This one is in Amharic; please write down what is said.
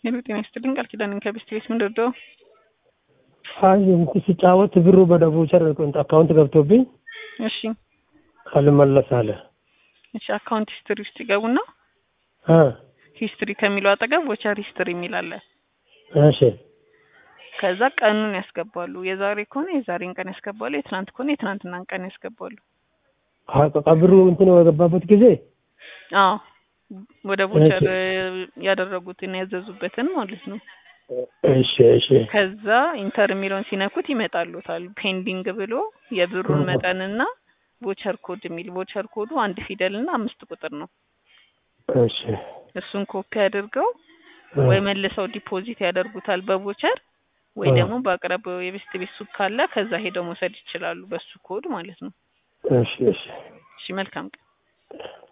ሄሎ ጤና ይስጥልኝ ቃል ኪዳን ከቤስት ቤት ምን ልርዳው? አይ እንትን ሲጫወት ብሩ በደቡቸር አካውንት ገብቶብኝ እሺ አልመለስ አለ። እሺ አካውንት ሂስትሪ ውስጥ ይገቡና እ ሂስትሪ ከሚለው አጠገብ ቮቸር ሂስትሪ የሚል አለ። እሺ ከዛ ቀኑን ያስገባሉ። የዛሬ ከሆነ የዛሬን ቀን ያስገባሉ። የትናንት ከሆነ የትናንትናን ቀን ያስገባሉ። ብሩ እንትን የገባበት ጊዜ አዎ ወደ ቮቸር ያደረጉትን ያዘዙበትን ማለት ነው። እሺ እሺ ከዛ ኢንተር የሚለውን ሲነኩት ይመጣሉታል። ፔንዲንግ ብሎ የብሩን መጠንና ቮቸር ኮድ የሚል ቮቸር ኮዱ አንድ ፊደል እና አምስት ቁጥር ነው። እሺ እሱን ኮፒ አድርገው ወይ መልሰው ዲፖዚት ያደርጉታል በቮቸር ወይ ደግሞ በአቅራቢያው የቤስት ቤት ሱቅ ካለ ከዛ ሄደው መውሰድ ይችላሉ። በሱ ኮድ ማለት ነው። እሺ እሺ እሺ መልካም ቀን።